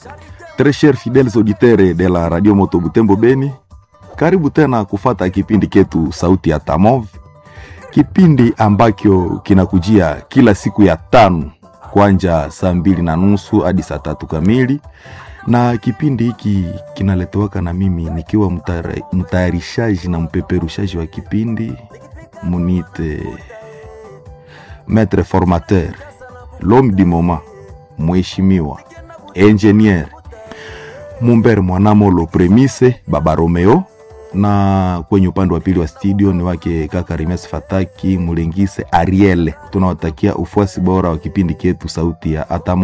Très chers fidèles auditeurs de la Radio Moto Butembo Beni, karibu tena kufata kipindi ketu Sauti ya Tamov, kipindi ambacho kinakujia kila siku ya tano kwanja saa mbili na nusu hadi saa tatu kamili, na kipindi hiki kinaletewaka na mimi nikiwa mtara- mtayarishaji na mpeperushaji wa kipindi munite maître formateur l'homme du moment mheshimiwa engineer Mumbere Mwanamolo Premise Baba Romeo, na kwenye upande wa pili wa studio ni wake kaka Rimes Fataki Mulengise Ariel. Tunawatakia ufuasi bora wa kipindi chetu Sauti ya Atamo.